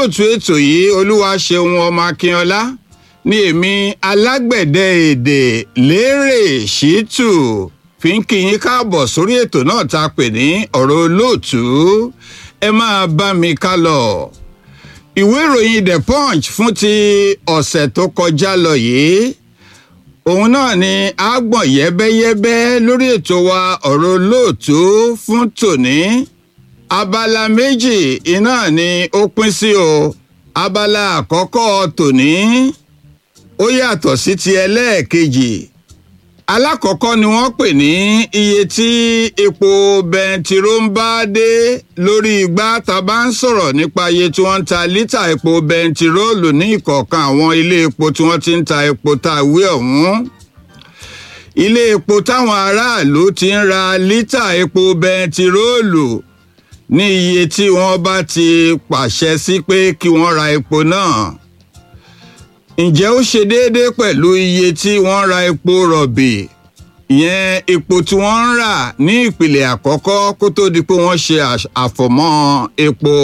olóòtú ètò yìí olúwa ṣeun ọmọ akínọlá ní èmi alágbẹ̀dẹ èdè lérè ṣítù fi ń kí yín káàbọ̀ sórí ètò náà tá a pè ní ọ̀rọ̀ olóòtú ẹ máa bá mi ká lọ. ìwé ìròyìn the punch fún ti ọ̀sẹ̀ tó kọjá lọ yìí òun náà ni a gbọ̀n yẹ́bẹ́yẹ́bẹ́ lórí ètò wa ọ̀rọ̀ olóòtú fún tòní abala méjì iná ni ó pín sí o abala àkọ́kọ́ tòní ó yàtọ̀ sí ti ẹlẹ́ẹ̀kejì alákọ̀ọ́kọ́ ni wọ́n pè ní iye tí epo bẹntiró ń bá dé lórí igbá tá a bá ń sọ̀rọ̀ nípa iye tí wọ́n ń ta lítà epo bẹntiróòlù ní ìkọ̀ọ̀kan àwọn ilé epo tí wọ́n ti ń ta epo tá a wí ọ̀hún ilé epo táwọn aráàlú ti ń ra lítà epo bẹntiróòlù ní iye tí wọ́n bá ti pàṣẹ sí pé kí wọ́n ra epo náà ǹjẹ́ ó ṣe déédéé pẹ̀lú iye tí wọ́n ra epo rọ̀bì ìyẹn epo tí wọ́n ń rà ní ìpìlẹ̀ àkọ́kọ́ kó tó di pé wọ́n ṣe àfọ̀mọ́ epo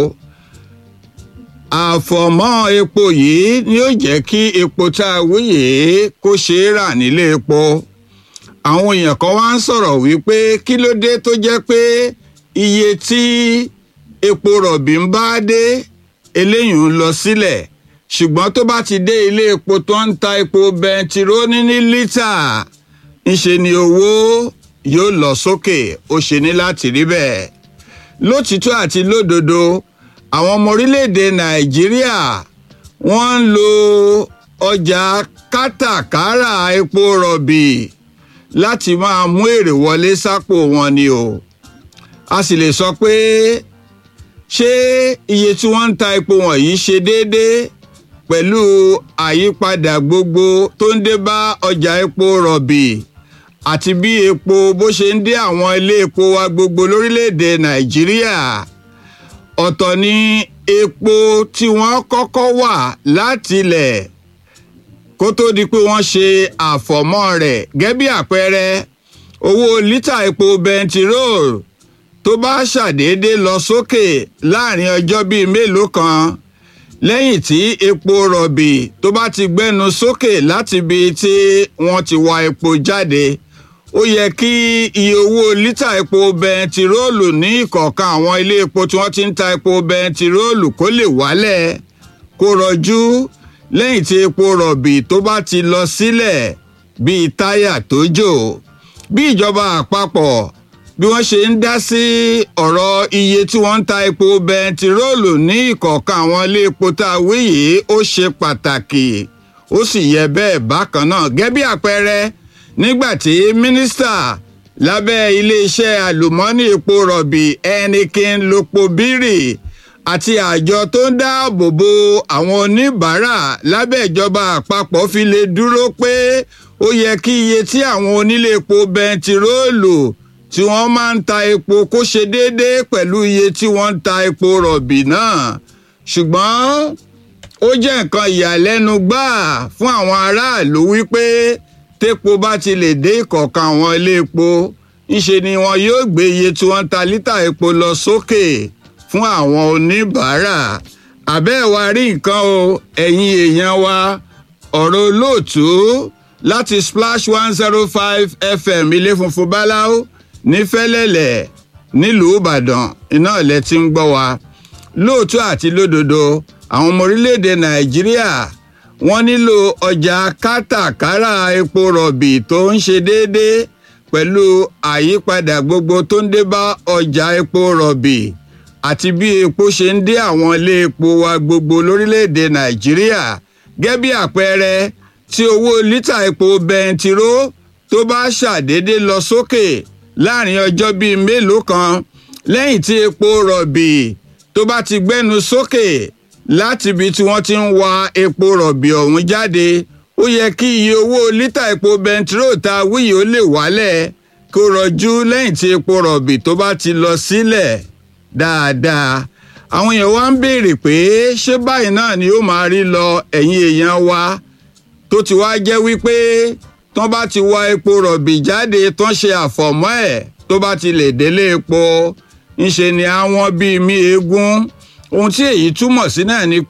àfọ̀mọ́ epo yìí ni ó jẹ́ kí epo tá a wí yìí kó ṣe é rà nílé epo àwọn èèyàn kan wá ń sọ̀rọ̀ wípé kí ló dé tó jẹ́ pé iye tí epo rọ̀bì ń bá dé eléyìí ń lọ sílẹ̀ ṣùgbọ́n tó bá ti dé ilé epo tó ń ta epo bẹntiróòlù ní lítà ńṣe ni owó yóò lọ sókè ó ṣe ní láti rí bẹ́ẹ̀ lótìtọ́ àti lódodo àwọn ọmọ orílẹ̀-èdè nàìjíríà wọ́n ń lo ọjà kátàkárà epo rọ̀bì láti máa mú èrè wọlé sápò wọn ni o a sì lè sọ pé ṣé iye tí wọ́n ń ta epo wọ̀nyí ṣe déédéé pẹ̀lú àyípadà gbogbo tó ń dé bá ọjà epo rọ̀bì àti bí epo bó ṣe ń dé àwọn ilé epo wa gbogbo lórílẹ̀‐èdè nàìjíríà ọ̀tọ̀ ni epo tí wọ́n kọ́kọ́ wà látilẹ̀ kó tó di pé wọ́n ṣe àfọ̀mọ́ rẹ̀ gẹ́gẹ́ bí àpẹẹrẹ owó lítà epo bẹntiróòlù tó bá ṣàdédé lọ sókè láàrin ọjọ́ bíi mélòó kan lẹ́yìn tí epo rọ̀bì tó bá ti gbẹ́nu sókè láti ibi tí wọ́n ti wa epo jáde ó yẹ kí iye owó lítà epo bẹntiróòlù ní ìkọ̀ọ̀kan àwọn ilé epo tí wọ́n ti ń ta epo bẹntiróòlù kó lè wálẹ̀ kó rọjú lẹ́yìn tí epo rọ̀bì tó bá ti lọ sílẹ̀ bíi táyà tó jò bí ìjọba àpapọ̀ bí wọ́n ṣe ń dá sí ọ̀rọ̀ iye tí wọ́n ń ta epo bẹntiróòlù ní ìkọ̀ọ̀kan àwọn ilé epo tá a wí yìí ó ṣe pàtàkì ó sì yẹ bẹ́ẹ̀ bákan náà gẹ́gẹ́ bí àpẹẹrẹ nígbà tí mínísítà lábẹ́ iléeṣẹ́ àlùmọ́ọ́nì epo rọ̀bì ẹnikin lopobiri àti àjọ tó ń dáàbò bo àwọn oníbàárà lábẹ́ ìjọba àpapọ̀ fi lè dúró pé ó yẹ kí iye tí àwọn onílé epo bẹntiróòlù tí wọ́n máa ń ta epo kó ṣe déédéé pẹ̀lú iye tí wọ́n ń ta epo rọ̀bì náà ṣùgbọ́n ó jẹ́ nǹkan ìyàlẹ́nu gbáà fún àwọn aráàlú wípé tépo bá ti lè dé ìkọ̀ọ̀kan àwọn ilé epo ńṣe ni wọn yóò gbé iye tí wọ́n ń ta lítà epo lọ sókè fún àwọn oníbàárà àbẹ́ẹ̀ wa rí nǹkan o ẹ̀yin èèyàn wa ọ̀rọ̀ olóòtú láti splash one zero five fm ilé funfun báláú ní fẹ́lẹ́lẹ̀ nílùú ìbàdàn iná ilẹ̀ tí ń gbọ́ wa lóòótọ́ àti lódodo àwọn ọmọ orílẹ̀-èdè nàìjíríà wọ́n nílò ọjà kátàkárà epo rọ̀bì tó ń ṣe déédéé pẹ̀lú àyípadà gbogbo tó ń dé bá ọjà epo rọ̀bì àti bí epo ṣe ń dé àwọn ilé epo wa gbogbo lórílẹ̀-èdè nàìjíríà gẹ́gẹ́ bí àpẹẹrẹ tí owó lítà epo bẹntiró tó bá ṣàdédé lọ sókè láàrin ọjọ́ bíi mélòó kan lẹ́yìn tí epo rọ̀bì tó bá ti gbẹ́nu sókè láti ibi tí wọ́n ti ń wa epo rọ̀bì ọ̀hún jáde ó yẹ kí iye owó lítà epo bẹntiró ta wíyì ó lè wálẹ̀ kó rọjú lẹ́yìn tí epo rọ̀bì tó bá ti lọ sílẹ̀ dáadáa àwọn èèyàn wá ń béèrè pé ṣé báyìí náà ni ó máa rí lọ ẹ̀yin èèyàn wa tó ti wá jẹ́ wípé tán bá ti wa epo rọ̀bì jáde tán ṣe àfọ̀mọ́ ẹ̀ tó bá ti lè délé epo ńṣe ni àwọn bíi mí eégún ohun tí èyí túmọ̀ sí náà ni